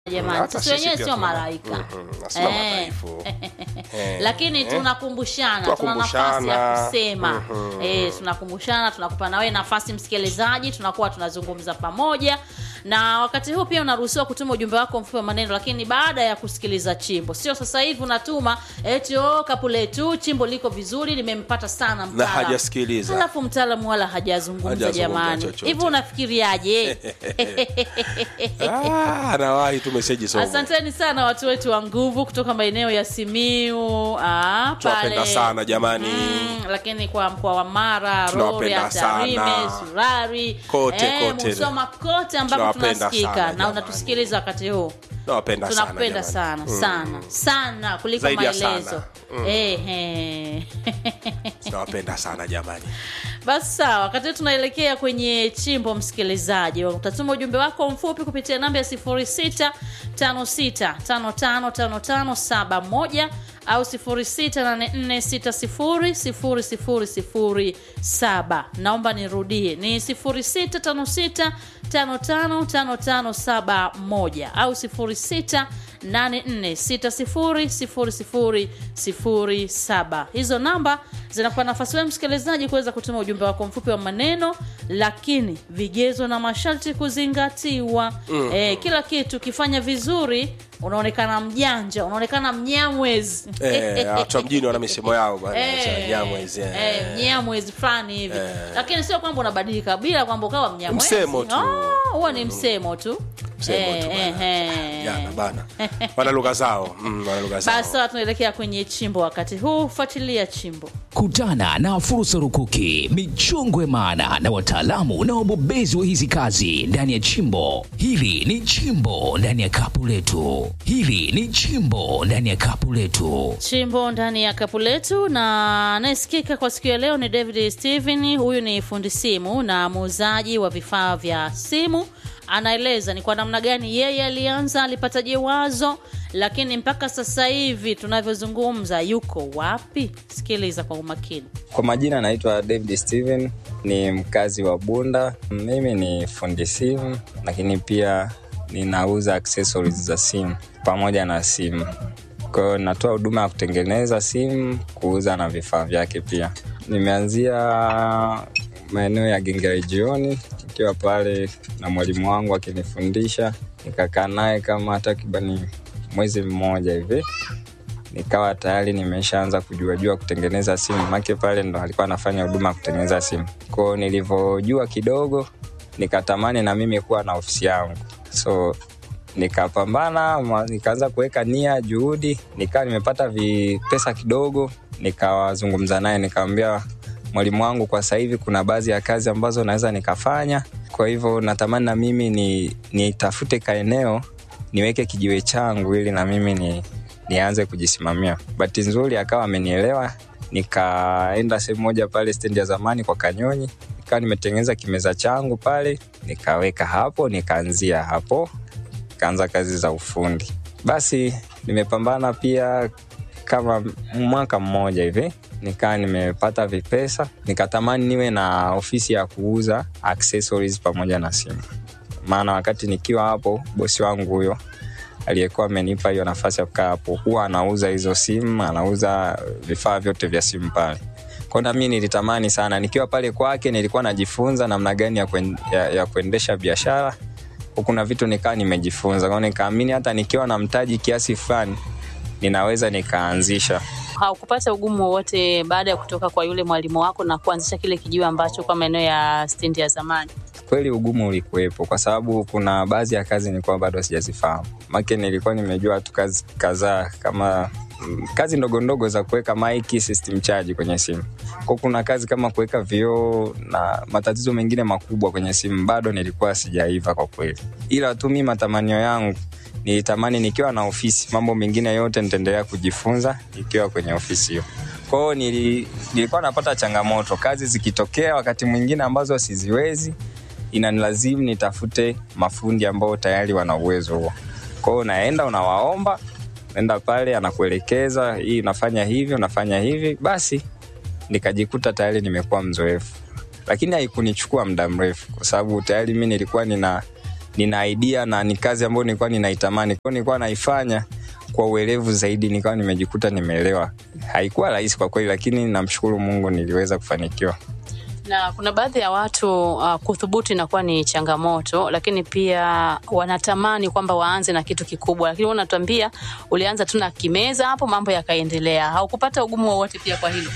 jamani Hata sisi wenyewe pia sio tuna- malaika Mhm, na sio madhaifu. Eh, lakini eh. tunakumbushana tuna nafasi ya Tunakumbushana. kusema Mhm. eh, tunakumbushana tunakupa nawe nafasi msikilizaji tunakuwa tunazungumza pamoja na wakati huu pia unaruhusiwa kutuma ujumbe wako mfupi wa maneno lakini baada ya kusikiliza chimbo sio sasa hivi unatuma eti oh, kapuletu chimbo liko vizuri limempata sana na mtaalamu." hajasikiliza halafu mtaalamu wala hajazungumza Hajazungumza jamani chochote. hivi unafikiriaje Ah, anawahi tu meseji somo asanteni sana watu wetu wa nguvu kutoka maeneo ya simiu ah, tunawapenda pale sana jamani Mm, lakini kwa mkoa wa Mara, Tunawapenda Rorya, Tarime, sana. Surari, Kote, eh, kote. Musoma kote ambapo Tunawapenda tunasikika sana, na jamani. unatusikiliza wakati huu nawapenda sana tunakupenda jamani. sana sana sana kuliko Zaidi ya maelezo sana. Mm. Ehe. tunawapenda sana jamani basi sawa wakati huu tunaelekea kwenye chimbo msikilizaji utatuma ujumbe wako mfupi kupitia namba ya 0656555571 au 0684600007 naomba nirudie ni 0656555571 au 0684600007 hizo namba zinakupa nafasi wewe msikilizaji kuweza kutuma ujumbe wako mfupi wa maneno lakini vigezo na masharti kuzingatiwa mm. e, kila kitu ukifanya vizuri unaonekana mjanja unaonekana mnyamwezi Eh, watu wa mjini wana misemo yao bwana Eh, Nyamwezi, eh. eh, mnyamwezi fulani hivi lakini sio kwamba unabadilika bila kwamba ukawa mnyamwezi Msemo tu. Ah, huo ni msemo tu Msemo tu Eh, bana. eh, Jana eh. bana wana lugha zao mm, wana lugha zao basi sawa tunaelekea kwenye chimbo wakati huu fuatilia chimbo Kutana na fursa rukuki, michongwe maana na wataalamu na wabobezi wa hizi kazi ndani ya chimbo. Hili ni chimbo ndani ya kapu letu. Hili ni chimbo ndani ya kapu letu. chimbo ndani ya kapu letu na anayesikika kwa siku ya leo ni david steven huyu ni fundi simu na muuzaji wa vifaa vya simu anaeleza ni kwa namna gani yeye alianza alipataje wazo lakini mpaka sasa hivi tunavyozungumza yuko wapi sikiliza kwa umakini Kwa majina naitwa David Steven, ni mkazi wa Bunda. Mimi ni fundi simu, lakini pia ninauza accessories za simu pamoja na simu. Kwa hiyo natoa huduma ya kutengeneza simu, kuuza na vifaa vyake pia. Nimeanzia maeneo ya Gengere jioni, nikiwa pale na mwalimu wangu akinifundisha, nikakaa naye kama takribani mwezi mmoja hivi nikawa tayari nimeshaanza kujuajua kutengeneza simu make pale ndo alikuwa anafanya huduma ya kutengeneza simu kwao nilivyojua kidogo nikatamani na mimi kuwa na ofisi yangu so nikapambana ma- nikaanza kuweka nia juhudi nikawa nimepata vipesa kidogo nikawazungumza naye nikamwambia mwalimu wangu kwa sasa hivi kuna baadhi ya kazi ambazo naweza nikafanya kwa hivyo natamani na mimi ni nitafute kaeneo niweke kijiwe changu ili na mimi ni nianze kujisimamia bahati nzuri akawa amenielewa nikaenda sehemu moja pale stendi ya zamani kwa kanyonyi nikawa nimetengeneza kimeza changu pale nikaweka hapo nikaanzia hapo nikaanza kazi za ufundi basi nimepambana pia kama mwaka mmoja hivi nikaa nimepata vipesa nikatamani niwe na ofisi ya kuuza accessories pamoja na simu maana wakati nikiwa hapo bosi wangu huyo aliyekuwa amenipa hiyo nafasi ya kukaa hapo huwa anauza hizo simu anauza vifaa vyote vya simu pale kwao nami nilitamani sana nikiwa pale kwake nilikuwa najifunza namna gani ya, kuen, ya, ya kuendesha biashara kuna vitu nikaa nimejifunza kwao nikaamini hata nikiwa na mtaji kiasi fulani ninaweza nikaanzisha haukupata ugumu wowote baada ya kutoka kwa yule mwalimu wako na kuanzisha kile kijiwe ambacho kwa maeneo ya stendi ya zamani kweli ugumu ulikuwepo kwa sababu kuna baadhi ya kazi nilikuwa bado sijazifahamu make nilikuwa nimejua tu kazi kadhaa kama mm, kazi ndogo ndogo za kuweka maiki system charge kwenye simu ko kuna kazi kama kuweka vioo na matatizo mengine makubwa kwenye simu bado nilikuwa sijaiva kwa kweli ila tu mi matamanio yangu nilitamani nikiwa na ofisi mambo mengine yote nitaendelea kujifunza ikiwa kwenye ofisi hiyo kwao nili, nilikuwa napata changamoto kazi zikitokea wakati mwingine ambazo siziwezi inanilazimu nitafute mafundi ambao tayari wana uwezo huo kwao unaenda unawaomba naenda pale anakuelekeza hii unafanya hivi unafanya hivi basi nikajikuta tayari nimekuwa mzoefu lakini haikunichukua muda mrefu kwa sababu tayari mi nilikuwa nina nina idea na ni kazi ambayo nilikuwa ninaitamani kwao nilikuwa naifanya kwa uelevu zaidi nikawa nimejikuta nimeelewa haikuwa rahisi kwa kweli lakini namshukuru mungu niliweza kufanikiwa na kuna baadhi ya watu uh, kuthubutu inakuwa ni changamoto lakini pia wanatamani kwamba waanze na kitu kikubwa lakini wewe unatuambia ulianza tu na kimeza hapo mambo yakaendelea haukupata ugumu wowote pia kwa hilo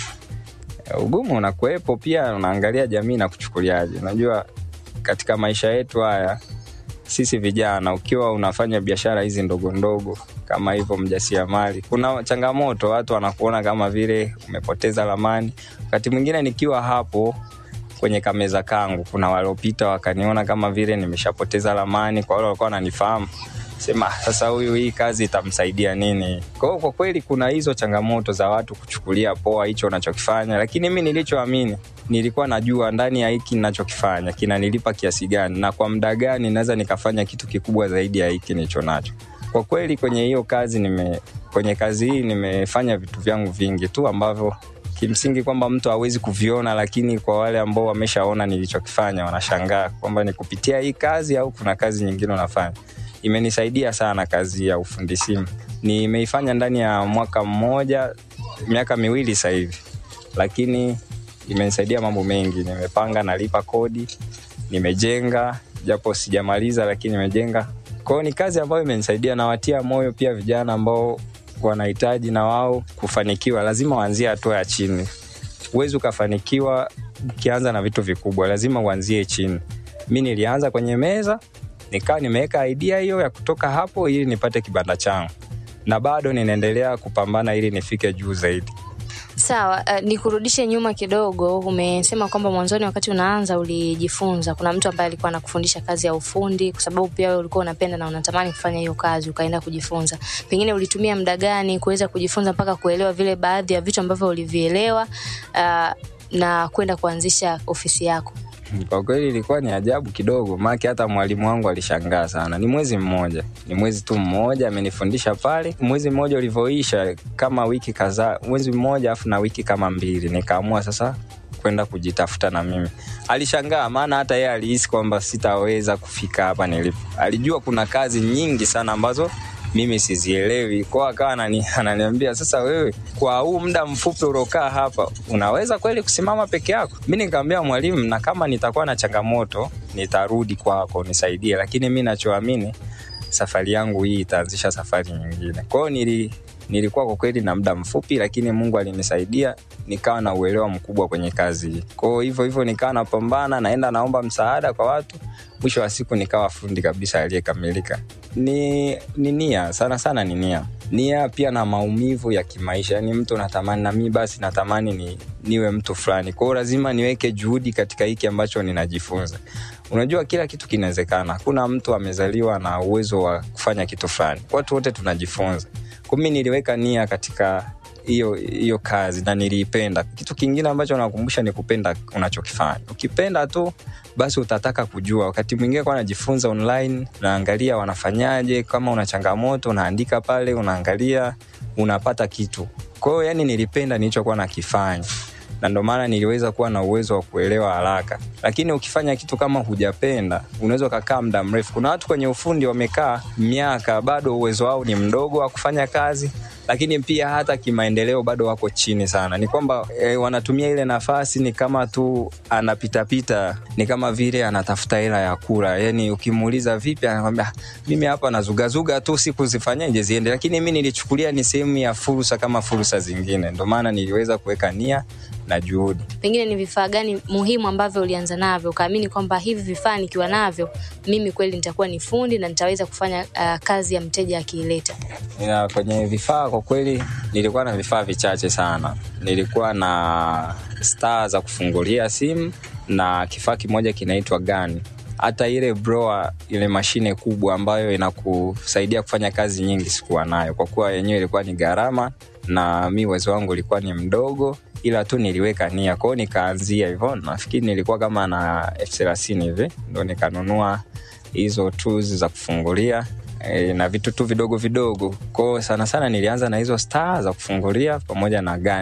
ugumu unakuwepo pia unaangalia jamii na kuchukuliaje unajua katika maisha yetu haya sisi vijana ukiwa unafanya biashara hizi ndogo ndogo kama hivyo mjasiriamali kuna changamoto watu wanakuona kama vile umepoteza lamani wakati mwingine nikiwa hapo kwenye kameza kangu kuna waliopita wakaniona kama vile nimeshapoteza lamani kwa wale walikuwa wananifahamu sema sasa huyu hii kazi itamsaidia nini kwa hiyo kwa kweli kuna hizo changamoto za watu kuchukulia poa hicho unachokifanya lakini mi nilichoamini nilikuwa najua ndani ya hiki ninachokifanya kinanilipa kiasi gani na kwa muda gani naweza nikafanya kitu kikubwa zaidi ya hiki nilicho nacho kwa kweli kwenye hiyo kazi nime kwenye kazi hii nimefanya vitu vyangu vingi tu ambavyo kimsingi kwamba mtu hawezi kuviona lakini kwa wale ambao wameshaona nilichokifanya wanashangaa kwamba ni kupitia hii kazi au kuna kazi nyingine unafanya imenisaidia sana kazi ya ufundi simu nimeifanya ndani ya mwaka mmoja miaka miwili sasa hivi lakini imenisaidia mambo mengi nimepanga nalipa kodi nimejenga japo sijamaliza lakini nimejenga kwao ni kazi ambayo imenisaidia nawatia moyo pia vijana ambao wanahitaji na wao kufanikiwa lazima waanzie hatua ya chini huwezi ukafanikiwa ukianza na vitu vikubwa lazima uanzie chini mi nilianza kwenye meza nikawa nimeweka idea hiyo ya kutoka hapo ili nipate kibanda changu na bado ninaendelea kupambana ili nifike juu zaidi Sawa, uh, nikurudishe nyuma kidogo. Umesema kwamba mwanzoni wakati unaanza ulijifunza, kuna mtu ambaye alikuwa anakufundisha kazi ya ufundi, kwa sababu pia wewe ulikuwa unapenda na unatamani kufanya hiyo kazi, ukaenda kujifunza. Pengine ulitumia muda gani kuweza kujifunza mpaka kuelewa vile baadhi ya vitu ambavyo ulivielewa, uh, na kwenda kuanzisha ofisi yako? kwa kweli ilikuwa ni ajabu kidogo maake hata mwalimu wangu alishangaa sana ni mwezi mmoja ni mwezi tu mmoja amenifundisha pale mwezi mmoja ulivyoisha kama wiki kadhaa mwezi mmoja afu na wiki kama mbili nikaamua sasa kwenda kujitafuta na mimi alishangaa maana hata yeye alihisi kwamba sitaweza kufika hapa nilipo alijua kuna kazi nyingi sana ambazo mimi sizielewi kwao akawa anani, ananiambia sasa wewe kwa huu muda mfupi uliokaa hapa unaweza kweli kusimama peke yako mi nikamwambia mwalimu na kama nitakuwa na changamoto nitarudi kwako nisaidie lakini mi nachoamini safari yangu hii itaanzisha safari nyingine kwao nili nilikuwa kwa kweli na muda mfupi lakini mungu alinisaidia nikawa na uelewa mkubwa kwenye kazi hii kwao hivyo hivyo nikawa napambana naenda naomba msaada kwa watu mwisho wa siku nikawa fundi kabisa aliyekamilika ni, ni nia sana sana ni nia nia pia na maumivu ya kimaisha yani mtu natamani na mi basi natamani ni, niwe mtu fulani kwao lazima niweke juhudi katika hiki ambacho ninajifunza unajua kila kitu kinawezekana hakuna mtu amezaliwa na uwezo wa kufanya kitu fulani watu wote tunajifunza kumi niliweka nia katika hiyo hiyo kazi na niliipenda kitu kingine ambacho nakumbusha ni kupenda unachokifanya ukipenda tu basi utataka kujua wakati mwingine kwa najifunza online unaangalia wanafanyaje kama una changamoto unaandika pale unaangalia unapata kitu kwa hiyo yani nilipenda nilichokuwa nakifanya na ndio maana niliweza kuwa na uwezo wa kuelewa haraka lakini ukifanya kitu kama hujapenda unaweza ukakaa muda mrefu kuna watu kwenye ufundi wamekaa miaka bado uwezo wao ni mdogo wa kufanya kazi lakini pia hata kimaendeleo bado wako chini sana ni kwamba e, wanatumia ile nafasi ni kama tu anapitapita ni kama vile anatafuta hela ya kula yani ukimuuliza vipi anakwambia mimi hapa nazugazuga tu siku zifanyeje ziende lakini mi nilichukulia ni sehemu ya fursa kama fursa zingine ndio maana niliweza kuweka nia na juhudi Pengine ni vifaa gani muhimu ambavyo ulianza navyo ukaamini kwamba hivi vifaa nikiwa navyo mimi kweli nitakuwa ni fundi na nitaweza kufanya uh, kazi ya mteja akiileta? na kwenye vifaa kwa kweli nilikuwa na vifaa vichache sana nilikuwa na staa za kufungulia simu na kifaa kimoja kinaitwa gani hata ile broa ile mashine kubwa ambayo inakusaidia kufanya kazi nyingi sikuwa nayo kwa kuwa yenyewe ilikuwa ni gharama na mi uwezo wangu ulikuwa ni mdogo ila tu niliweka nia kwao nikaanzia hivyo nafikiri nilikuwa kama na elfu thelathini hivi ndo nikanunua hizo tools za kufungulia e, na vitu tu vidogo vidogo kwao sana sana nilianza na hizo star za kufungulia pamoja na gani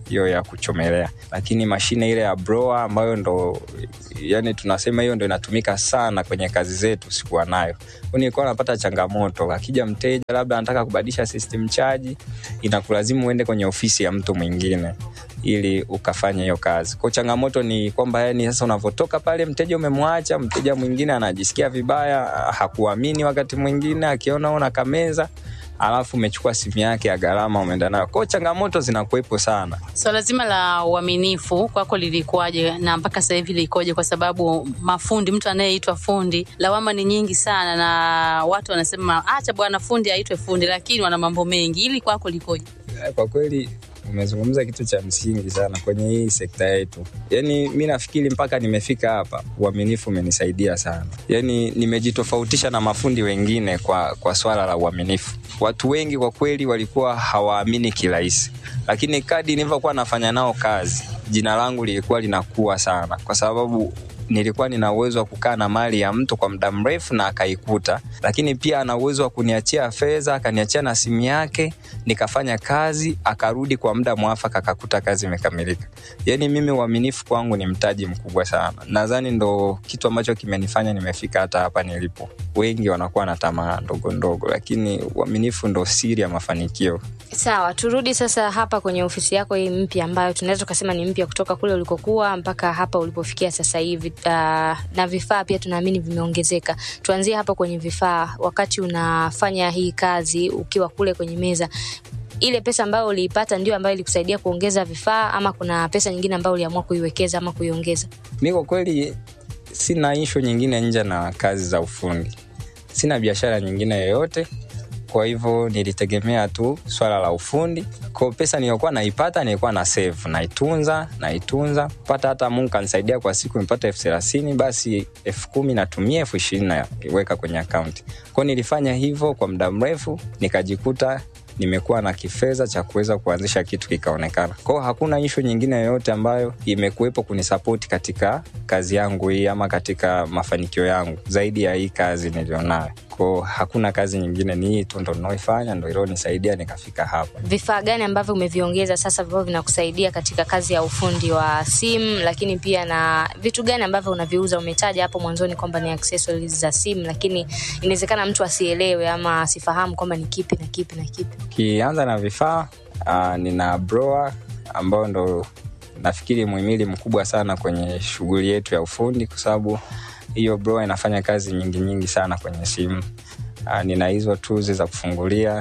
hiyo ya kuchomelea, lakini mashine ile ya blower ambayo ndo yani tunasema hiyo ndo inatumika sana kwenye kazi zetu sikuwa nayo. Kwa nilikuwa napata changamoto, akija mteja labda anataka kubadilisha system charge, inakulazimu uende kwenye ofisi ya mtu mwingine ili ukafanya hiyo kazi. Kwa changamoto ni kwamba yani sasa unavotoka pale mteja umemwacha, mteja mwingine anajisikia vibaya, hakuamini wakati mwingine akiona una kameza alafu umechukua simu yake ya gharama umeenda nayo. Kwa hiyo changamoto zinakuwepo sana. Swala zima la uaminifu kwako lilikuwaje na mpaka sasa hivi likoje? Kwa sababu mafundi, mtu anayeitwa fundi, lawama ni nyingi sana, na watu wanasema acha bwana fundi aitwe fundi, lakini wana mambo mengi. Ili kwako likoje? Kwa kweli umezungumza kitu cha msingi sana kwenye hii sekta yetu. Yani mi nafikiri mpaka nimefika hapa, uaminifu umenisaidia sana. Yani nimejitofautisha na mafundi wengine kwa, kwa swala la uaminifu. Watu wengi kwa kweli walikuwa hawaamini kirahisi, lakini kadi nilivyokuwa nafanya nao kazi, jina langu lilikuwa linakuwa sana, kwa sababu nilikuwa nina uwezo wa kukaa na mali ya mtu kwa muda mrefu na akaikuta, lakini pia ana uwezo wa kuniachia fedha, akaniachia na simu yake, nikafanya kazi, akarudi kwa muda mwafaka, akakuta kazi imekamilika. Yani mimi uaminifu kwangu ni mtaji mkubwa sana. Nadhani ndo kitu ambacho kimenifanya nimefika hata hapa nilipo. Wengi wanakuwa na tamaa ndogo ndogo, lakini uaminifu ndo siri ya mafanikio. Sawa, turudi sasa hapa kwenye ofisi yako hii mpya ambayo tunaweza tukasema ni mpya kutoka kule ulikokuwa mpaka hapa ulipofikia sasa hivi. Uh, na vifaa pia tunaamini vimeongezeka. Tuanzie hapa kwenye vifaa. Wakati unafanya hii kazi ukiwa kule kwenye meza, ile pesa ambayo uliipata ndio ambayo ilikusaidia kuongeza vifaa, ama kuna pesa nyingine ambayo uliamua kuiwekeza ama kuiongeza? Mi kwa kweli sina ishu nyingine nje na kazi za ufundi, sina biashara nyingine yoyote kwa hivyo nilitegemea tu swala la ufundi. Kwa pesa niliyokuwa naipata nilikuwa na save, naitunza naitunza, pata hata Mungu kanisaidia kwa siku nipata elfu thelathini basi elfu kumi natumia elfu ishirini naiweka kwenye akaunti. Kwao nilifanya hivyo kwa muda mrefu, nikajikuta nimekuwa na kifedha cha kuweza kuanzisha kitu kikaonekana. Kwao hakuna ishu nyingine yoyote ambayo imekuwepo kunisapoti katika kazi yangu hii ama katika mafanikio yangu zaidi ya hii kazi nilionayo. Kwao hakuna kazi nyingine, ni hii tu ndo naoifanya, ndo ilionisaidia nikafika hapa. Vifaa gani ambavyo umeviongeza sasa ambavyo vinakusaidia katika kazi ya ufundi wa simu, lakini pia na vitu gani ambavyo unaviuza? Umetaja hapo mwanzoni kwamba ni accessories za simu, lakini inawezekana mtu asielewe ama asifahamu kwamba ni kipi na kipi na kipi. Ukianza na vifaa uh, nina blower ambayo ndo nafikiri muhimili mkubwa sana kwenye shughuli yetu ya ufundi kwa sababu hiyo blower inafanya kazi nyingi nyingi sana kwenye simu. Uh, nina hizo tools za kufungulia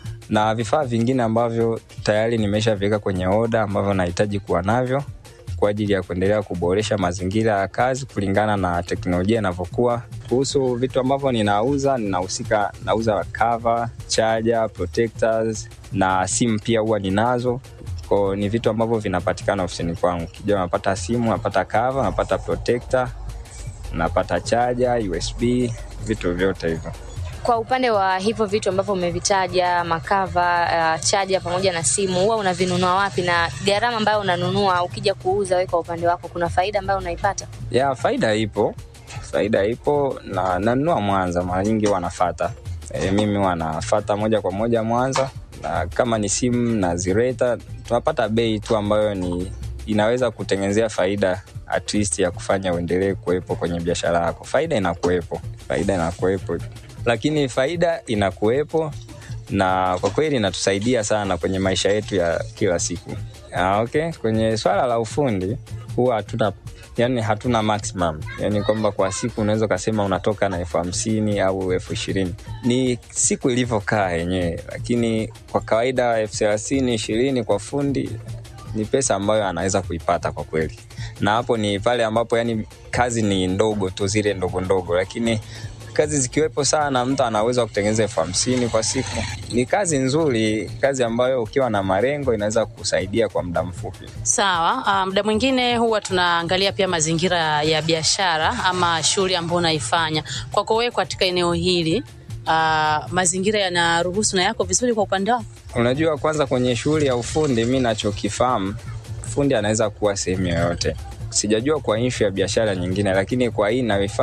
na vifaa vingine ambavyo tayari nimeshaviweka kwenye oda ambavyo nahitaji kuwa navyo kwa ajili ya kuendelea kuboresha mazingira ya kazi kulingana na teknolojia inavyokuwa. Kuhusu vitu ambavyo ninauza, ninahusika nauza cover, charger, protectors na simu pia huwa ninazo ko ni vitu ambavyo vinapatikana ofisini kwangu. Kija napata simu, napata cover, napata protector, napata charger, USB, vitu vyote hivyo. Kwa upande wa hivyo vitu ambavyo umevitaja, makava, uh, chaja pamoja na simu, huwa unavinunua wapi, na gharama ambayo unanunua ukija kuuza wewe kwa upande wako, kuna faida ambayo unaipata? Ya faida ipo, faida ipo, na nanunua Mwanza, mara nyingi wanafata e, mimi wanafata moja kwa moja Mwanza, na kama ni simu na zireta tunapata bei tu ambayo ni inaweza kutengenezea faida at least ya kufanya uendelee kuwepo kwenye biashara yako. Faida inakuwepo, faida inakuwepo, lakini faida inakuwepo na kwa kweli inatusaidia sana kwenye maisha yetu ya kila siku. Ah, okay. Kwenye swala la ufundi huwa hatuna yani hatuna maximum, yani kwamba kwa siku unaweza ukasema unatoka na elfu hamsini au elfu ishirini ni siku ilivyokaa yenyewe, lakini kwa kawaida elfu thelathini ishirini kwa fundi ni pesa ambayo anaweza kuipata kwa kweli, na hapo ni pale ambapo yani kazi ni ndogo tu, zile ndogo ndogo, lakini kazi zikiwepo sana, mtu anaweza kutengeneza elfu hamsini kwa siku. Ni kazi nzuri, kazi ambayo ukiwa na malengo inaweza kusaidia kwa muda mfupi. Sawa. Uh, muda mwingine huwa tunaangalia pia mazingira ya biashara ama shughuli ambayo unaifanya. Kwako wewe katika eneo hili uh, mazingira yanaruhusu na yako vizuri kwa upande wako? Unajua, kwanza kwenye shughuli ya ufundi, mi nachokifahamu, fundi anaweza kuwa sehemu yoyote. Sijajua kwa inshu ya biashara nyingine, lakini kwa hii inayoifanya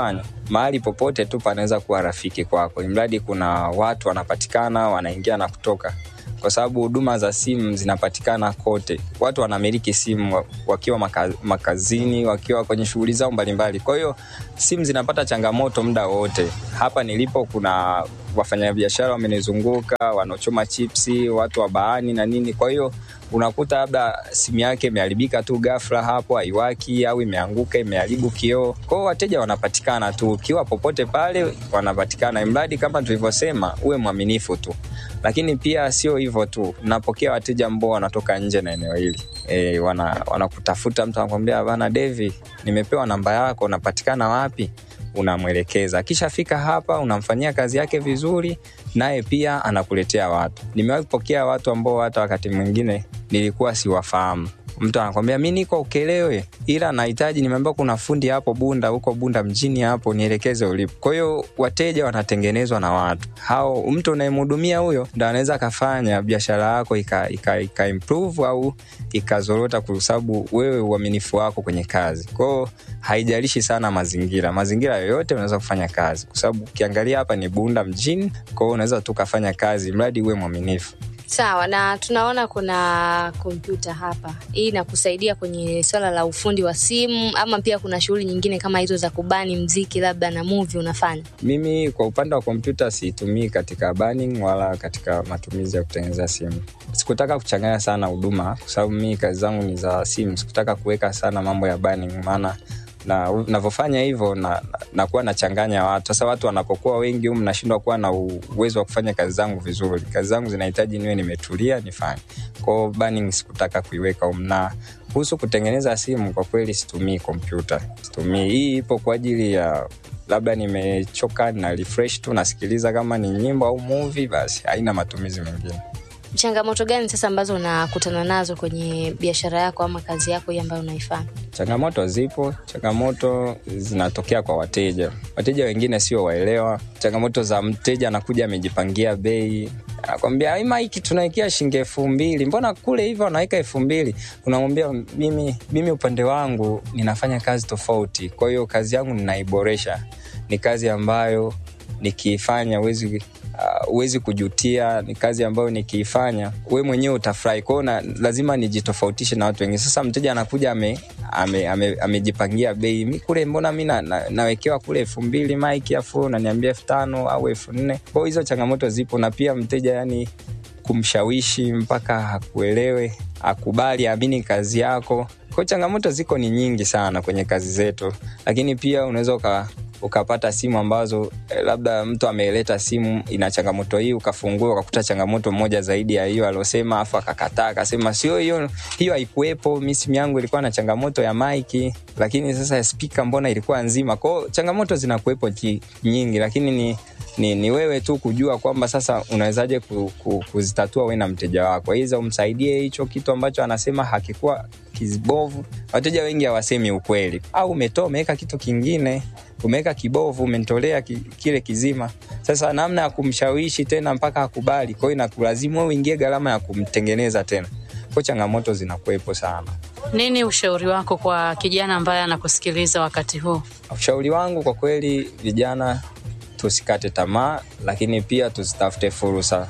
mahali popote tu panaweza kuwa rafiki kwako, imradi kuna watu wanapatikana wanaingia na kutoka, kwa sababu huduma za simu zinapatikana kote. Watu wanamiliki simu wa- wakiwa maka, makazini, wakiwa kwenye shughuli zao mbalimbali. Kwa hiyo simu zinapata changamoto muda wote. Hapa nilipo kuna wafanyabiashara wamenizunguka, wanaochoma chipsi, watu wa baani na nini. Kwa hiyo unakuta labda simu yake imeharibika tu ghafla hapo, haiwaki au imeanguka, imeharibu kioo. Kwa hiyo wateja wanapatikana tu, ukiwa popote pale wanapatikana, imradi kama tulivyosema, uwe mwaminifu tu. Lakini pia sio hivyo tu, napokea wateja ambao wanatoka nje na eneo hili e, wana wanakutafuta, mtu anakwambia bana, Devi, nimepewa namba yako, unapatikana wapi? unamwelekeza akishafika hapa unamfanyia kazi yake vizuri naye pia anakuletea watu nimewahi kupokea watu ambao hata wakati mwingine nilikuwa siwafahamu mtu anakwambia mi niko ukelewe ila nahitaji nimeambiwa kuna fundi hapo bunda huko bunda mjini hapo nielekeze ulipo kwa hiyo wateja wanatengenezwa na watu hao mtu unayemhudumia huyo ndo anaweza akafanya biashara yako ika, ika, ika improve au ikazorota kwa sababu wewe uaminifu wako kwenye kazi kwao haijalishi sana mazingira mazingira yoyote unaweza kufanya kazi kwa sababu ukiangalia hapa ni bunda mjini kwao unaweza tu ukafanya kazi mradi uwe mwaminifu Sawa, na tunaona kuna kompyuta hapa. Hii inakusaidia kwenye swala la ufundi wa simu, ama pia kuna shughuli nyingine kama hizo za kubani mziki labda na movie unafanya? mimi kwa upande wa kompyuta siitumii katika burning wala katika matumizi ya kutengeneza simu sikutaka kuchanganya sana huduma kwa sababu mii kazi zangu ni za simu sikutaka kuweka sana mambo ya burning maana na navyofanya hivyo na, nakuwa nachanganya watu sasa watu wanapokuwa wengi humu nashindwa kuwa na uwezo wa kufanya kazi zangu vizuri kazi zangu zinahitaji niwe nimetulia nifanye kwao burning sikutaka kuiweka humu na kuhusu kutengeneza simu kwa kweli situmii kompyuta situmii hii ipo kwa ajili ya labda nimechoka na refresh tu nasikiliza kama ni nyimbo au movie basi haina matumizi mengine Changamoto gani sasa ambazo unakutana nazo kwenye biashara yako ama kazi yako hii ambayo unaifanya? changamoto zipo changamoto zinatokea kwa wateja wateja wengine sio waelewa changamoto za mteja anakuja amejipangia bei anakwambia "Hii maiki tunawekea shilingi elfu mbili mbona kule hivyo wanaweka elfu mbili unamwambia mimi, mimi upande wangu ninafanya kazi tofauti kwa hiyo kazi yangu ninaiboresha ni kazi ambayo nikiifanya huwezi huwezi uh, kujutia ni kazi ambayo nikiifanya we mwenyewe utafurahi kwao na lazima nijitofautishe na watu wengine sasa mteja anakuja amejipangia ame, ame, amejipangia bei mi kule mbona mi na, na, nawekewa kule elfu mbili maiki afu unaniambia elfu tano au elfu nne kwao hizo changamoto zipo na pia mteja yani kumshawishi mpaka akuelewe akubali aamini kazi yako kwao changamoto ziko ni nyingi sana kwenye kazi zetu lakini pia unaweza uka ukapata simu ambazo eh, labda mtu ameleta simu ina changamoto hii ukafungua ukakuta changamoto moja zaidi ya hiyo aliosema afu akakataa akasema sio hiyo hiyo haikuwepo mi simu yangu ilikuwa na changamoto ya maiki lakini sasa spika mbona ilikuwa nzima kwao changamoto zinakuwepo ki- nyingi lakini ni ni, ni wewe tu kujua kwamba sasa unawezaje ku, ku, kuzitatua we na mteja wako iza umsaidie hicho kitu ambacho anasema hakikuwa kibovu wateja wengi hawasemi ukweli au umetoa umeweka kitu kingine umeweka kibovu umentolea ki, kile kizima sasa namna ya kumshawishi tena mpaka akubali kwao inakulazimu wewe uingie gharama ya kumtengeneza tena kwao changamoto zinakuwepo sana Nini ushauri wako kwa kijana ambaye anakusikiliza wakati huu? ushauri wangu kwa kweli vijana tusikate tamaa lakini pia tuzitafute fursa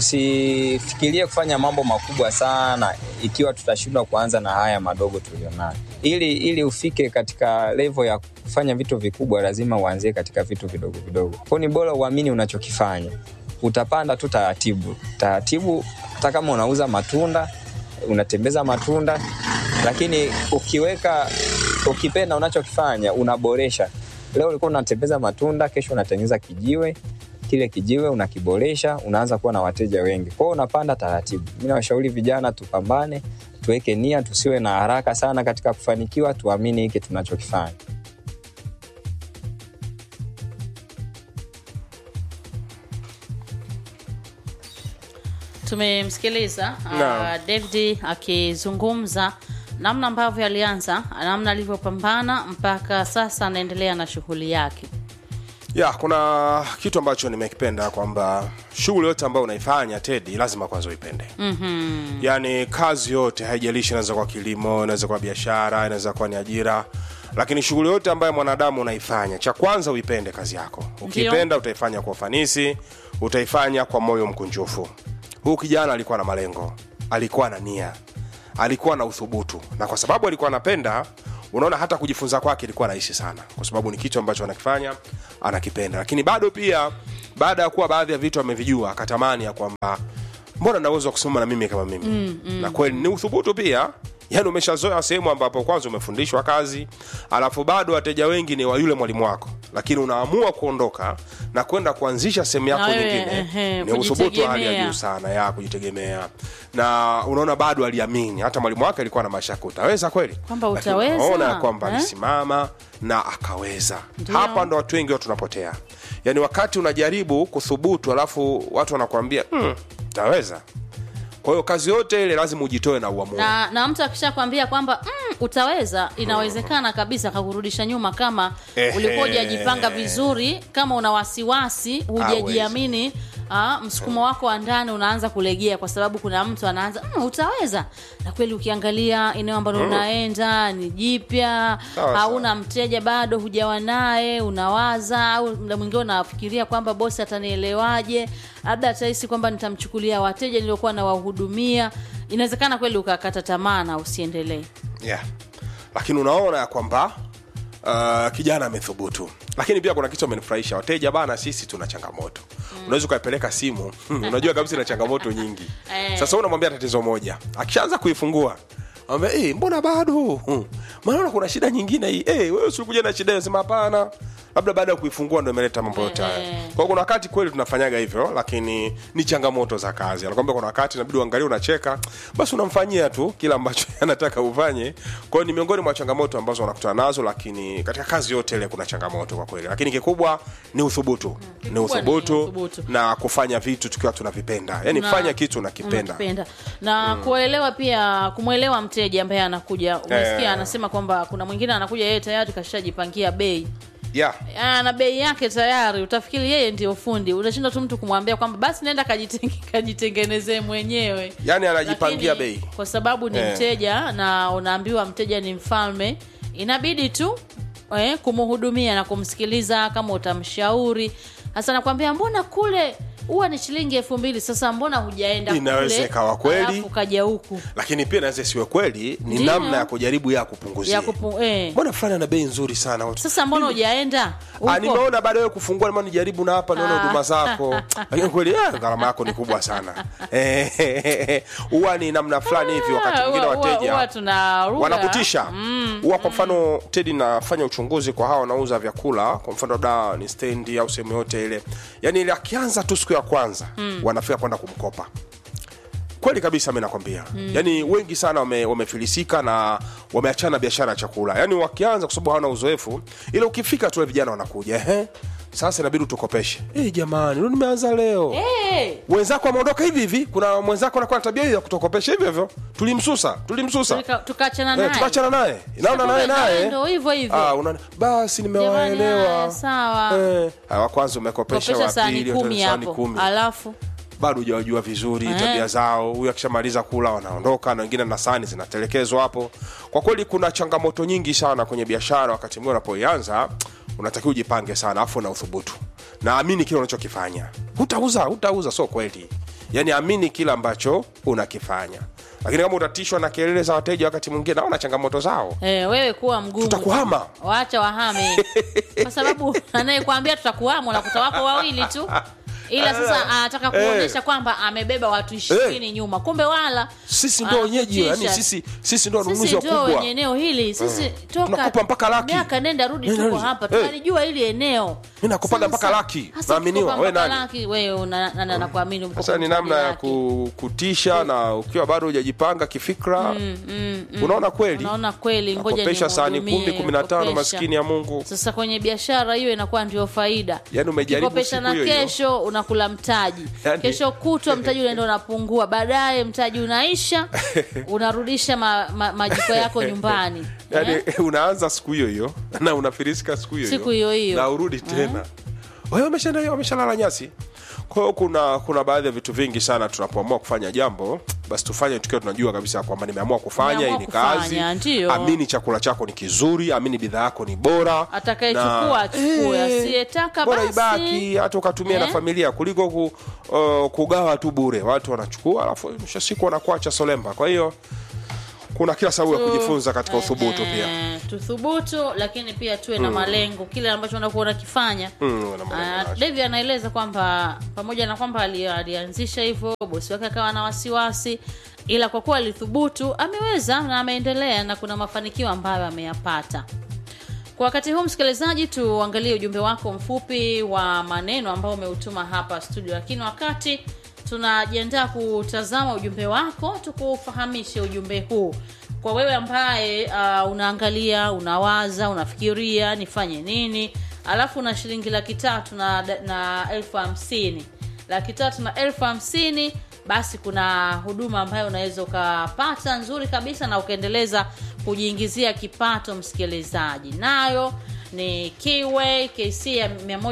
tusifikirie kufanya mambo makubwa sana ikiwa tutashindwa kuanza na haya madogo tulionayo ili ili ufike katika levo ya kufanya vitu vikubwa lazima uanzie katika vitu vidogo vidogo kwao ni bora uamini unachokifanya utapanda tu taratibu taratibu hata kama unauza matunda unatembeza matunda lakini ukiweka ukipenda unachokifanya unaboresha leo ulikuwa unatembeza matunda kesho unatengeneza kijiwe kile kijiwe unakiboresha unaanza kuwa na wateja wengi kwao unapanda taratibu mi nawashauri vijana tupambane tuweke nia tusiwe na haraka sana katika kufanikiwa tuamini hiki tunachokifanya tumemsikiliza Naam. uh, david akizungumza namna ambavyo alianza namna alivyopambana mpaka sasa anaendelea na shughuli yake ya kuna kitu ambacho nimekipenda kwamba shughuli yote ambayo unaifanya tedi lazima kwanza uipende mm-hmm. yaani kazi yote haijalishi inaweza kuwa kilimo inaweza kuwa biashara inaweza kuwa ni ajira lakini shughuli yote ambayo mwanadamu unaifanya cha kwanza uipende kazi yako ukipenda utaifanya kwa ufanisi utaifanya kwa moyo mkunjufu huu kijana alikuwa na malengo alikuwa na nia alikuwa na uthubutu na kwa sababu alikuwa anapenda unaona hata kujifunza kwake ilikuwa rahisi sana kwa sababu ni kitu ambacho anakifanya anakipenda lakini bado pia baada ya kuwa baadhi ya vitu amevijua akatamani ya kwamba mbona naweza kusimama na mimi kama mimi mm, mm. na kweli ni uthubutu pia yaani umeshazoea sehemu ambapo kwanza umefundishwa kazi alafu bado wateja wengi ni wa yule mwalimu wako lakini unaamua kuondoka na kwenda kuanzisha sehemu yako Na wewe, nyingine ehe, ni uthubutu wa hali ya kujitegemea. juu sana ya kujitegemea na unaona bado aliamini hata mwalimu wake alikuwa na mashaka utaweza kweli Kwamba Lakini utaweza, unaona ya kwamba eh? alisimama na akaweza Ndio. hapa ndo watu wengi watu tunapotea yaani wakati unajaribu kuthubutu alafu watu wanakuambia hmm, utaweza kwa hiyo kazi yote ile lazima ujitoe na uamue na, na mtu akishakwambia kwamba mm, utaweza inawezekana kabisa akakurudisha nyuma kama Ehe. ulikuwa hujajipanga vizuri kama una wasiwasi hujajiamini ah, msukumo wako wa ndani unaanza kulegea kwa sababu kuna mtu anaanza mm, utaweza na kweli ukiangalia eneo ambalo unaenda ni jipya Sawa, hauna mteja bado hujawa naye unawaza au mda mwingine unafikiria kwamba bosi atanielewaje labda atahisi kwamba nitamchukulia wateja niliokuwa nawahudumia inawezekana kweli ukakata tamaa na usiendelee yeah. lakini unaona ya kwamba uh, kijana amethubutu lakini pia kuna kitu amenifurahisha wateja bana sisi tuna changamoto mm. unaweza ukaipeleka simu unajua kabisa ina changamoto nyingi Eh. sasa unamwambia tatizo moja akishaanza kuifungua Ambia, hey, mbona bado Hmm. maana kuna shida nyingine hii hey, wewe usikuja na shida hiyo sema hapana labda baada ya kuifungua ndo imeleta mambo yote haya Eh. kwa hiyo kuna wakati kweli tunafanyaga hivyo lakini ni changamoto za kazi anakwambia kuna wakati inabidi uangalie unacheka basi unamfanyia tu kila ambacho anataka ufanye kwa hiyo ni miongoni mwa changamoto ambazo wanakutana nazo lakini katika kazi yote ile kuna changamoto kwa kweli lakini kikubwa ni uthubutu ni kikubwa ni uthubutu uthubutu. na kufanya vitu tukiwa tunavipenda yani Na- fanya kitu unakipenda unakipenda na kuelewa pia kumwelewa mteja ambaye anakuja umesikia Eh. anasema kwamba kuna mwingine anakuja yeye tayari kashajipangia bei yeah. ana bei yake tayari utafikiri yeye ndio fundi unashinda tu mtu kumwambia kwamba basi nenda kajitenge- kajitengenezee mwenyewe yani anajipangia Lakini, bei kwa sababu ni Eh. mteja na unaambiwa mteja ni mfalme inabidi tu eh, kumhudumia na kumsikiliza kama utamshauri hasa nakwambia mbona kule huwa ni shilingi elfu mbili sasa mbona hujaenda Inaweza kule, ikawa kweli. alafu kaja huku lakini pia naweza isiwe kweli ni Ndiyo. namna ya kujaribu ya kupunguzia ya kupu, eh. mbona fulani ana bei nzuri sana watu sasa mbona hujaenda Ah, huko? nimeona baada ya kufungua nima nijaribu na hapa nione huduma zako lakini kweli ah, gharama yako ni kubwa sana Eh, huwa ni namna fulani hivi wakati mwingine Huwa- huwa- wateja huwa tunaruka. wanakutisha huwa kwa mfano tedi nafanya uchunguzi kwa hawa wanauza vyakula kwa mfano labda ni stendi au sehemu yote ile yani ile akianza tu siku ya kwanza wanafika kwenda kumkopa kweli kabisa mi nakwambia mm. yaani wengi sana wame- wamefilisika na wameachana biashara ya chakula yaani wakianza kwa sababu hawana uzoefu ila ukifika tu wale vijana wanakuja ehe sasa inabidi utukopeshe hey, jamani ndo nimeanza leo Eh, wenzako wameondoka hivi hivi kuna mwenzako anakuwa na tabia hiyo ya kutokopesha hivyo hivyo tulimsusa tulimsusa tulika- tukaachana Eh, naye tukaachana naye naona Kumbe naye naye naye ndo hivyo hivyo. Ah, unaona basi Jamani, nimewaelewa haya, sawa. Eh, ah, wa kwanza umekopesha kopesha wa sahani pili kumi sahani hapo kumi alafu bado hujawajua vizuri Eh. tabia zao huyu akishamaliza kula wanaondoka na wengine na sahani zinatelekezwa hapo kwa kweli kuna changamoto nyingi sana kwenye biashara wakati mwingine unapoianza unatakiwa ujipange sana afu na uthubutu na amini kile unachokifanya hutauza hutauza sio kweli yaani amini kile ambacho unakifanya lakini kama utatishwa na kelele za wateja wakati mwingine naona changamoto zao eh, wewe kuwa mgumu Tutakuhama. wacha wahame kwa sababu anayekwambia tutakuhama unakuta wako wawili tu ila sasa anataka kuonyesha kwamba amebeba watu ishirini nyuma kumbe wala sisi ndo wenyeji yani anakutisha. sisi sisi ndo wanunuzi sisi ndio wakubwa wenye eneo hili sisi toka Tunakupa mpaka laki. miaka nenda rudi Nenda tuko rudi. hapa Eh. tunalijua hili eneo Mimi nakupaga Sasa- mpaka laki. Sasa Naaminiwa. ukikupa We mpaka nani? laki, wewe una- na- na- nakuamini mko sasa ni kwenye namna ya laki. ku, kutisha na ukiwa bado hujajipanga kifikra unaona kweli unaona kweli ngoja Nakopesha sahani nimhudumie, kumi kumi na tano kopesha. maskini ya mungu sasa kwenye biashara hiyo inakuwa ndio faida Yaani umejaribu Ukikopesha na siku hiyo hiyo. kesho unakula mtaji Yaani- kesho kutwa mtaji unaenda unapungua baadaye mtaji unaisha unarudisha ma, ma, majiko yako nyumbani yani eh? unaanza siku hiyo hiyo na unafirisika siku hiyo Siku hiyo hiyo. na urudi tena wewe wameshaenda hiyo wameshalala nyasi kwa hiyo kuna kuna baadhi ya vitu vingi sana tunapoamua kufanya jambo basi tufanye tukiwa tunajua kabisa kwamba nimeamua kufanya hii Nimeamua ni kazi kufanya, ndiyo. amini chakula chako ni kizuri amini bidhaa yako ni bora atakayechukua Na- achukue Eh, asiyetaka bora basi ibaki hata ukatumia na Eh? familia kuliko ku, uh, kugawa tu bure watu wanachukua alafu mwisho wa siku wanakuacha solemba kwa hiyo kuna kila sababu ya Tu- kujifunza katika uthubutu eh, pia tuthubutu lakini pia tuwe na malengo kile ambacho unakuwa unakifanya Mm, na malengo Uh, yake. Devi anaeleza kwamba pamoja na kwamba ali- alianzisha hivyo bosi wake akawa na wasiwasi ila kwa kuwa alithubutu ameweza na ameendelea na kuna mafanikio ambayo ameyapata kwa wakati huu msikilizaji tuangalie ujumbe wako mfupi wa maneno ambao umeutuma hapa studio lakini wakati tunajiandaa kutazama ujumbe wako tukufahamishe ujumbe huu kwa wewe ambaye uh, unaangalia unawaza unafikiria nifanye nini alafu na shilingi laki tatu na, na elfu hamsini laki tatu na elfu hamsini basi kuna huduma ambayo unaweza ukapata nzuri kabisa na ukaendeleza kujiingizia kipato msikilizaji nayo ni Keyway KC ya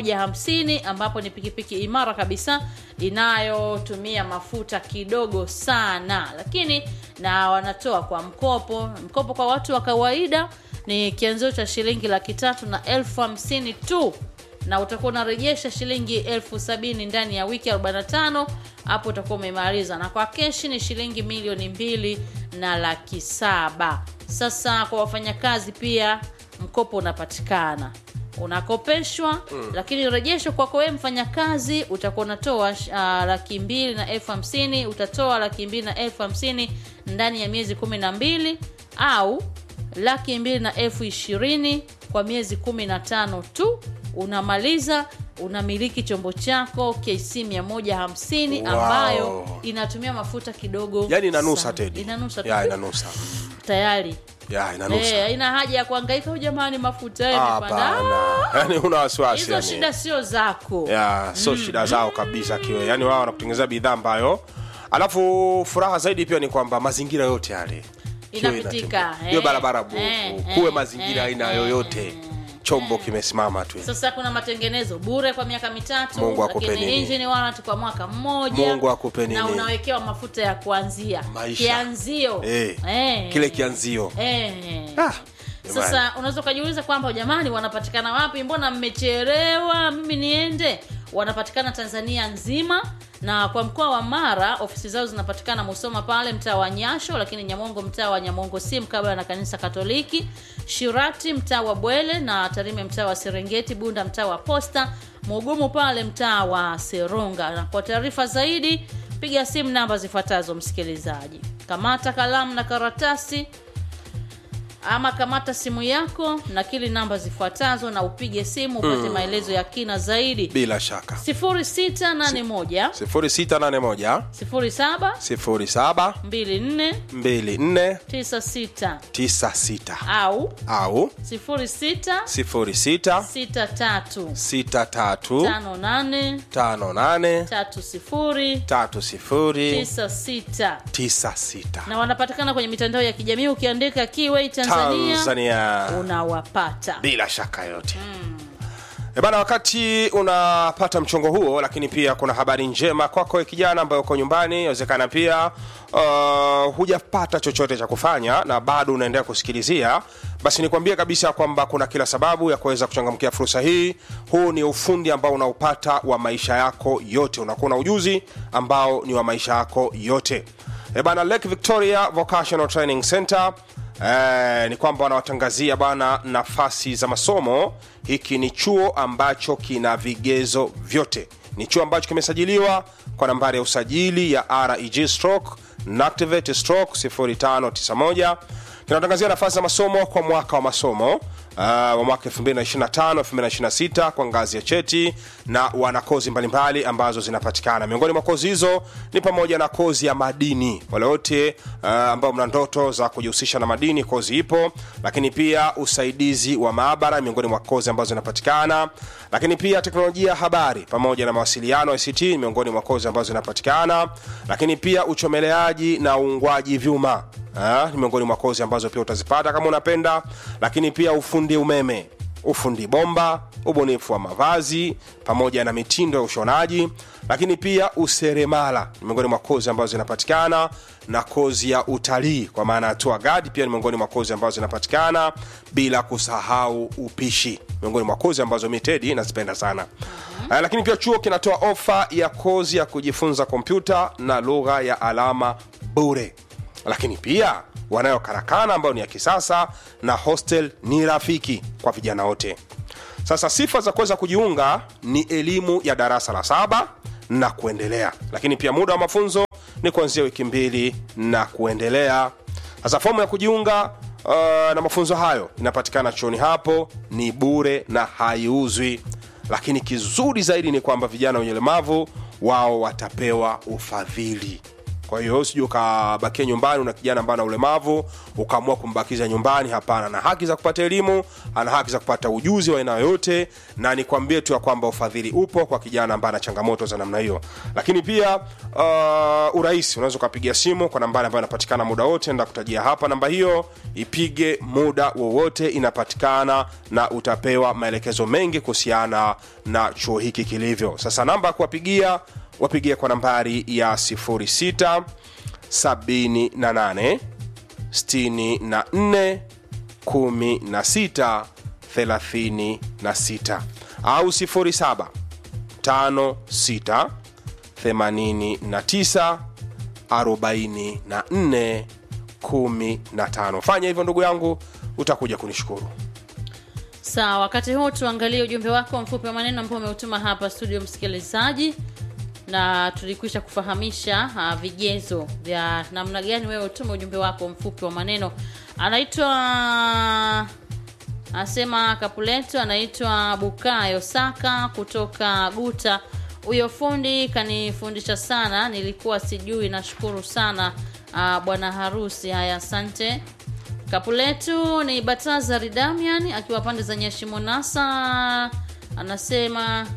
150 ambapo ni pikipiki imara kabisa inayotumia mafuta kidogo sana lakini na wanatoa kwa mkopo mkopo kwa watu wa kawaida ni kianzio cha shilingi laki tatu na elfu hamsini tu na utakuwa unarejesha shilingi elfu sabini ndani ya wiki 45 hapo utakuwa umemaliza na kwa keshi ni shilingi milioni mbili na laki saba sasa kwa wafanyakazi pia mkopo unapatikana unakopeshwa mm. lakini rejesho kwako wewe mfanyakazi utakuwa unatoa uh, laki mbili na elfu hamsini utatoa laki mbili na elfu hamsini ndani ya miezi kumi na mbili au laki mbili na elfu ishirini kwa miezi kumi na tano tu unamaliza unamiliki chombo chako kc 150 Wow. ambayo inatumia mafuta kidogo yani inanusa sana. tedi inanusa tu. ya inanusa tayari ya inanusa Eh, haina haja ya kuhangaika "Oh, jamani mafuta yamepanda." hapana yani una wasiwasi hizo yani. shida sio zako ya sio shida zao kabisa kiwe yani wao wanakutengenezea bidhaa ambayo alafu furaha zaidi pia ni kwamba mazingira yote yale kiwe Inapitika, inatembea. eh, hiyo barabara bovu eh, kuwe eh, mazingira eh, aina eh, yoyote chombo kimesimama tu sasa kuna matengenezo bure kwa miaka mitatu Mungu akupe lakini nini? engine warranty kwa mwaka mmoja Mungu akupe na nini? unawekewa mafuta ya kuanzia Maisha. kianzio Eh, Eh. kile kianzio Eh. Ah, sasa unaweza ukajiuliza kwamba jamani wanapatikana wapi mbona mmechelewa mimi niende wanapatikana tanzania nzima na kwa mkoa wa mara ofisi zao zinapatikana musoma pale mtaa wa nyasho lakini nyamongo mtaa wa nyamongo si mkabala na kanisa katoliki shirati mtaa wa bwele na tarime mtaa wa serengeti bunda mtaa wa posta mugumu pale mtaa wa serunga na kwa taarifa zaidi piga simu namba zifuatazo msikilizaji kamata kalamu na karatasi ama kamata simu yako nakili namba zifuatazo na upige simu upate maelezo ya kina zaidi bila shaka 0681 0681 07 07 24 24 96 96 au au 06 06 63 63 58 58 30 30 96 96 na wanapatikana kwenye mitandao ya kijamii ukiandika Kiway Tanzania, Tanzania unawapata bila shaka yote E bana, wakati unapata mchongo huo, lakini pia kuna habari njema kwako kijana ambaye uko nyumbani. Inawezekana pia uh, hujapata chochote cha kufanya na bado unaendelea kusikilizia, basi nikwambie kabisa kwamba kuna kila sababu ya kuweza kuchangamkia fursa hii. Huu ni ufundi ambao unaupata wa maisha yako yote, unakuwa na ujuzi ambao ni wa maisha yako yote. E bana, Lake Victoria Vocational Training Center Eh, ni kwamba wanawatangazia bana nafasi za masomo. Hiki ni chuo ambacho kina vigezo vyote, ni chuo ambacho kimesajiliwa kwa nambari ya usajili ya reg stroke nactivate stroke 0591 kinatangazia nafasi za masomo kwa mwaka wa masomo Uh, wa mwaka 2025 2026 kwa ngazi ya cheti na wana kozi mbalimbali ambazo zinapatikana miongoni mwa kozi hizo ni pamoja na kozi ya madini wale wote uh, ambao mna ndoto za kujihusisha na madini kozi ipo lakini pia usaidizi wa maabara miongoni mwa kozi ambazo zinapatikana lakini pia teknolojia ya habari pamoja na mawasiliano ICT ni miongoni mwa kozi ambazo zinapatikana lakini pia uchomeleaji na uungwaji vyuma Ah, ni miongoni mwa kozi ambazo pia utazipata kama unapenda lakini pia ufundi umeme ufundi bomba ubunifu wa mavazi pamoja na mitindo ya ushonaji lakini pia useremala ni miongoni mwa kozi ambazo zinapatikana na kozi ya utalii kwa maana ya tour guide pia ni miongoni mwa kozi ambazo zinapatikana bila kusahau upishi miongoni mwa kozi ambazo mi tedi nazipenda sana uh, lakini pia chuo kinatoa ofa ya kozi ya kujifunza kompyuta na lugha ya alama bure lakini pia wanayo karakana ambayo ni ya kisasa na hostel ni rafiki kwa vijana wote sasa sifa za kuweza kujiunga ni elimu ya darasa la saba na kuendelea lakini pia muda wa mafunzo ni kuanzia wiki mbili na kuendelea sasa fomu ya kujiunga uh, na mafunzo hayo inapatikana chuoni hapo ni bure na haiuzwi lakini kizuri zaidi ni kwamba vijana wenye ulemavu wao watapewa ufadhili kwa hiyo usije ukabakia nyumbani una kijana ambaye ana ulemavu ukaamua kumbakiza nyumbani hapana ana haki za kupata elimu ana haki za kupata ujuzi wa aina yoyote na nikwambie tu ya kwamba ufadhili upo kwa kijana ambaye ana changamoto za namna hiyo lakini pia uh, urahisi unaweza ukapigia simu kwa nambari ambayo inapatikana muda wote nda kutajia hapa namba hiyo ipige muda wowote inapatikana na utapewa maelekezo mengi kuhusiana na chuo hiki kilivyo sasa namba ya kuwapigia wapigie kwa nambari ya 06 78 64 16 36 au 07 56 89 44 15 fanya hivyo ndugu yangu utakuja kunishukuru sawa wakati huu tuangalie ujumbe wako mfupi wa maneno ambao umeutuma hapa studio msikilizaji na tulikwisha kufahamisha uh, vigezo vya namna gani wewe utume ujumbe wako mfupi wa maneno anaitwa anasema kapuleto anaitwa bukayo saka kutoka guta huyo fundi kanifundisha sana nilikuwa sijui nashukuru sana uh, bwana harusi haya asante kapuletu ni batazari damian akiwa pande za nyashimonasa anasema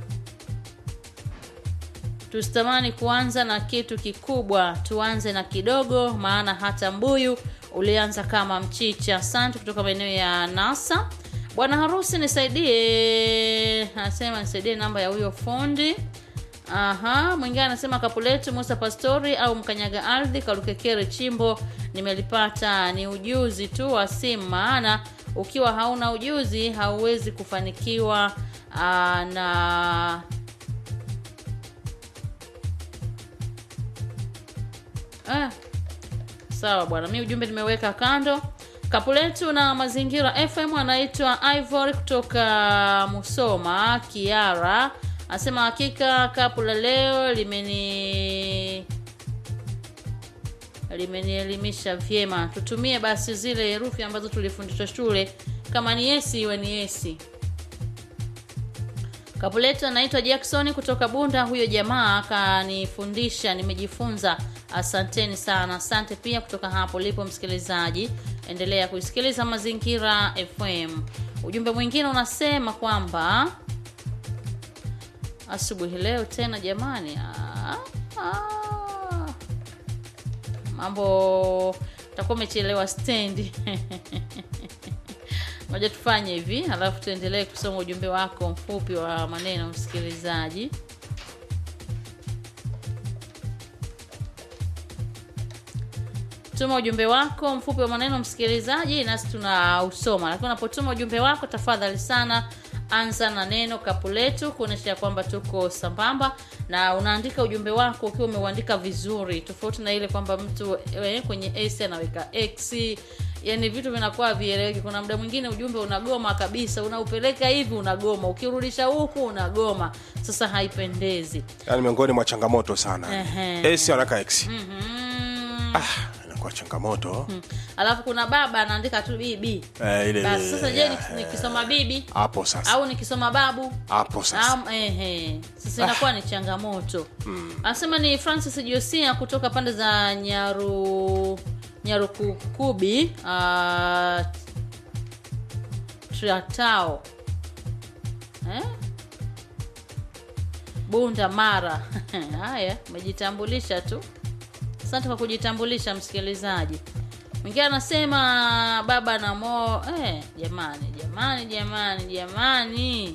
tusitamani kuanza na kitu kikubwa tuanze na kidogo maana hata mbuyu ulianza kama mchicha asante kutoka maeneo ya nasa bwana harusi nisaidie anasema nisaidie namba ya huyo fundi aha mwingine anasema kapuletu musa pastori au mkanyaga ardhi kalukekere chimbo nimelipata ni ujuzi tu wa simu maana ukiwa hauna ujuzi hauwezi kufanikiwa aa, na ah, sawa bwana mi ujumbe nimeweka kando kapuletu na mazingira fm anaitwa ivory kutoka musoma kiara anasema hakika kapu la leo limeni limenielimisha vyema tutumie basi zile herufi ambazo tulifundishwa shule kama ni yesi iwe ni yesi kapuletu anaitwa jackson kutoka bunda huyo jamaa akanifundisha nimejifunza asanteni sana asante pia kutoka hapo lipo msikilizaji endelea kuisikiliza mazingira fm ujumbe mwingine unasema kwamba asubuhi leo tena jamani ah, ah. mambo takuwa umechelewa stendi moja tufanye hivi alafu tuendelee kusoma ujumbe wako mfupi wa maneno msikilizaji tuma ujumbe wako mfupi wa maneno msikilizaji nasi tunausoma lakini unapotuma ujumbe wako tafadhali sana anza na neno kapu letu kuonyesha kwamba tuko sambamba na unaandika ujumbe wako ukiwa umeuandika vizuri tofauti na ile kwamba mtu eh, kwenye s anaweka x yani vitu vinakuwa vieleweki kuna muda mwingine ujumbe unagoma kabisa unaupeleka hivi unagoma ukirudisha huku unagoma sasa haipendezi yani miongoni mwa changamoto sana Ehe. s anaweka x mm-hmm. ah, inakuwa changamoto alafu kuna baba anaandika tu bibi eh, ile basi sasa je ya, nik- nikisoma bibi hapo sasa au nikisoma babu hapo sasa Am, ehe. sasa inakuwa ni changamoto anasema ni francis josia kutoka pande za nyaru nyarukukubi uh, tratao eh? bunda mara haya umejitambulisha tu asante kwa kujitambulisha msikilizaji mwingine anasema baba na mo eh, jamani jamani jamani jamani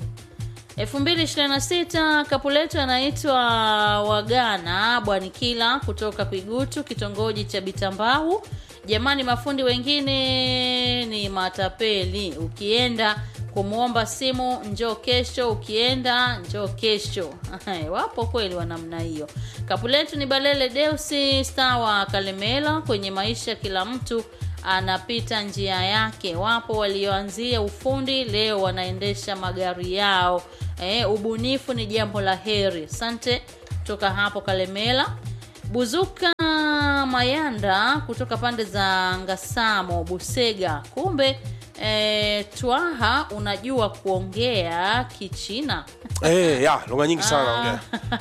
2026 kapu letu anaitwa wagana bwanikila kutoka kwigutu kitongoji cha bitambau jamani mafundi wengine ni matapeli ukienda kumwomba simu njoo kesho ukienda njoo kesho wapo kweli wa namna hiyo kapu letu ni balele deusi star wa kalemela kwenye maisha kila mtu anapita njia yake wapo walioanzia ufundi leo wanaendesha magari yao e, ubunifu ni jambo la heri asante kutoka hapo kalemela buzuka mayanda kutoka pande za ngasamo busega kumbe e, twaha unajua kuongea kichina Eh, ya lugha nyingi sana naongea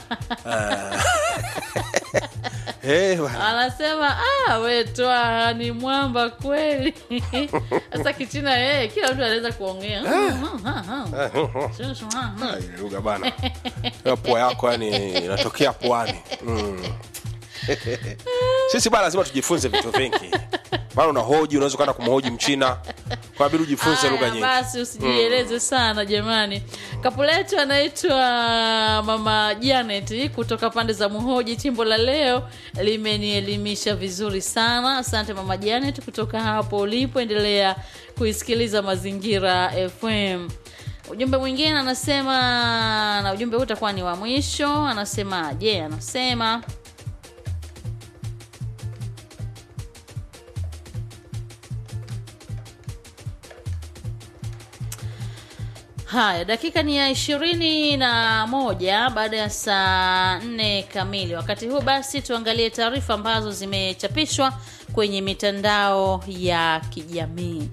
Eh, bwana. anasema ah, we twaha ni mwamba kweli sasa kichina eh, kila mtu anaweza kuongea Ah, ile lugha bana Hiyo pua yako yani inatokea puani mm. sisi bana lazima tujifunze vitu vingi maana unahoji unaweza ukaenda kumhoji mchina kwabidi ujifunze Haya, lugha nyingi basi usijieleze sana jamani kapu letu anaitwa mama janet kutoka pande za muhoji chimbo la leo limenielimisha vizuri sana asante mama janet kutoka hapo ulipo endelea kuisikiliza mazingira fm ujumbe mwingine anasema na ujumbe huu utakuwa ni wa mwisho anasema je anasema haya dakika ni ya ishirini na moja baada ya saa nne kamili wakati huu basi tuangalie taarifa ambazo zimechapishwa kwenye mitandao ya kijamii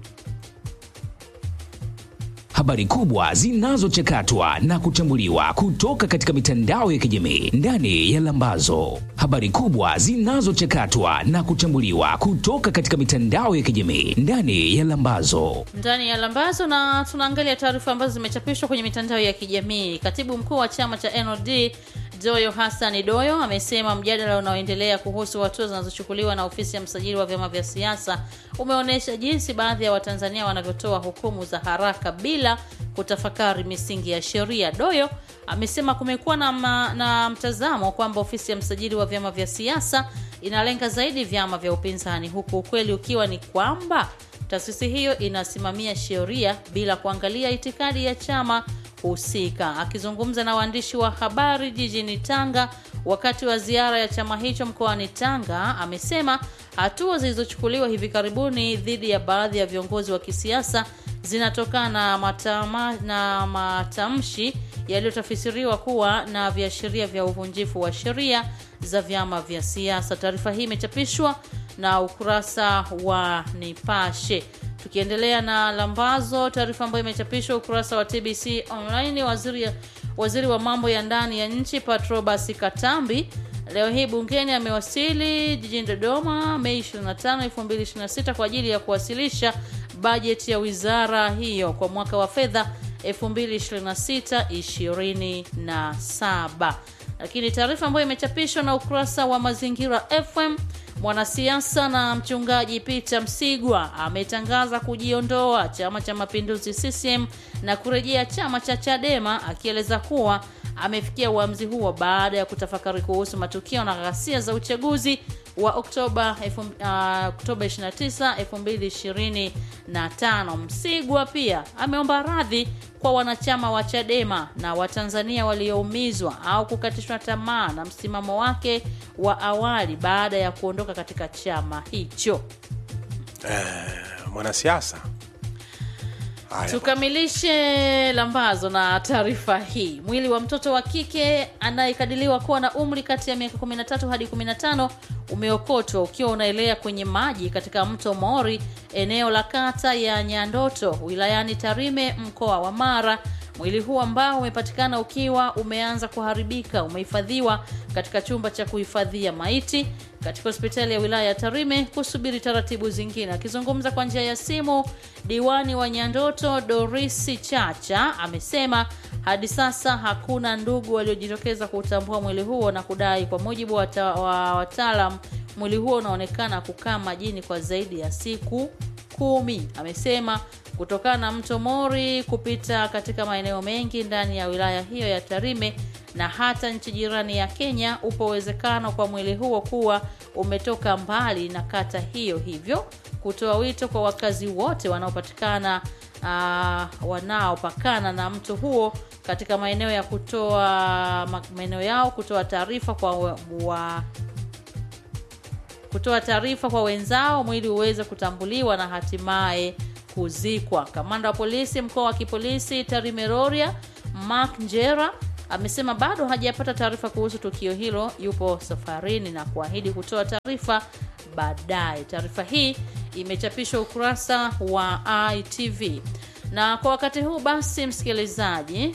habari kubwa zinazochakatwa na kuchambuliwa kutoka katika mitandao ya kijamii ndani ya Lambazo. Habari kubwa zinazochakatwa na kuchambuliwa kutoka katika mitandao ya kijamii ndani ya Lambazo. ndani ya lambazo na tunaangalia taarifa ambazo zimechapishwa kwenye mitandao ya kijamii katibu mkuu wa chama cha nld doyo hasani doyo amesema mjadala unaoendelea kuhusu hatua zinazochukuliwa na ofisi ya msajili wa vyama vya siasa umeonyesha jinsi baadhi ya watanzania wanavyotoa hukumu za haraka bila kutafakari misingi ya sheria doyo amesema kumekuwa na, ma, na mtazamo kwamba ofisi ya msajili wa vyama vya siasa inalenga zaidi vyama vya upinzani huku ukweli ukiwa ni kwamba taasisi hiyo inasimamia sheria bila kuangalia itikadi ya chama husika akizungumza na waandishi wa habari jijini tanga wakati wa ziara ya chama hicho mkoani tanga amesema hatua zilizochukuliwa hivi karibuni dhidi ya baadhi ya viongozi wa kisiasa zinatokana na, matama, na matamshi yaliyotafsiriwa kuwa na viashiria vya uvunjifu wa sheria za vyama vya siasa taarifa hii imechapishwa na ukurasa wa nipashe tukiendelea na lambazo taarifa ambayo imechapishwa ukurasa wa tbc online waziri, waziri wa mambo ya ndani ya nchi patrobas katambi leo hii bungeni amewasili jijini dodoma mei 25 2026 kwa ajili ya kuwasilisha bajeti ya wizara hiyo kwa mwaka wa fedha 2026-27 lakini taarifa ambayo imechapishwa na ukurasa wa mazingira fm mwanasiasa na mchungaji peter msigwa ametangaza kujiondoa chama cha mapinduzi ccm na kurejea chama cha chadema akieleza kuwa amefikia uamuzi huo baada ya kutafakari kuhusu matukio na ghasia za uchaguzi wa oktoba elfu- uh, oktoba 29 2025 msigwa pia ameomba radhi kwa wanachama wa chadema na watanzania walioumizwa au kukatishwa tamaa na msimamo wake wa awali baada ya kuondoka katika chama hicho mwanasiasa Haya. tukamilishe lambazo na taarifa hii mwili wa mtoto wa kike anayekadiliwa kuwa na umri kati ya miaka 13 hadi 15 umeokotwa ukiwa unaelea kwenye maji katika mto mori eneo la kata ya nyandoto wilayani tarime mkoa wa mara Mwili huu ambao umepatikana ukiwa umeanza kuharibika umehifadhiwa katika chumba cha kuhifadhia maiti katika hospitali ya wilaya ya Tarime kusubiri taratibu zingine. Akizungumza kwa njia ya simu, diwani wa Nyandoto Dorisi Chacha amesema hadi sasa hakuna ndugu waliojitokeza kuutambua mwili huo na kudai, kwa mujibu wa ta- wa wataalam, mwili huo unaonekana kukaa majini kwa zaidi ya siku kumi. Amesema kutokana na mto Mori kupita katika maeneo mengi ndani ya wilaya hiyo ya Tarime na hata nchi jirani ya Kenya, upo uwezekano kwa mwili huo kuwa umetoka mbali na kata hiyo, hivyo kutoa wito kwa wakazi wote wanaopatikana uh, wanaopakana na mto huo katika maeneo ya kutoa ma- maeneo yao kutoa taarifa kwa wa, wa kutoa taarifa kwa wenzao mwili uweze kutambuliwa na hatimaye kuzikwa. Kamanda wa polisi mkoa wa kipolisi Tarime Rorya Mark Njera amesema bado hajapata taarifa kuhusu tukio hilo, yupo safarini na kuahidi kutoa taarifa baadaye. Taarifa hii imechapishwa ukurasa wa ITV. Na kwa wakati huu basi, msikilizaji,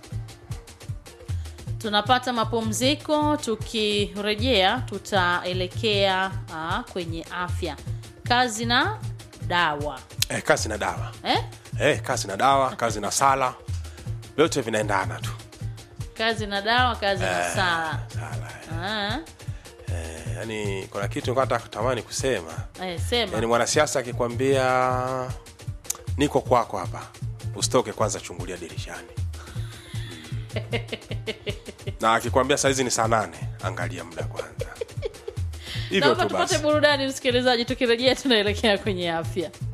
tunapata mapumziko. Tukirejea tutaelekea ah, kwenye afya, kazi na dawa eh, kazi na dawa eh? eh, kazi na dawa kazi na sala vyote vinaendana tu kazi na dawa, kazi na sala. sala Ah, eh, yani kuna kitu nilikuwa nataka kutamani kusema eh, sema yani mwanasiasa akikwambia niko kwako hapa usitoke kwanza chungulia dirishani na akikwambia saizi ni saa nane angalia muda kwanza hivyo naomba tu tupate basi burudani msikilizaji, tukirejea tunaelekea kwenye afya.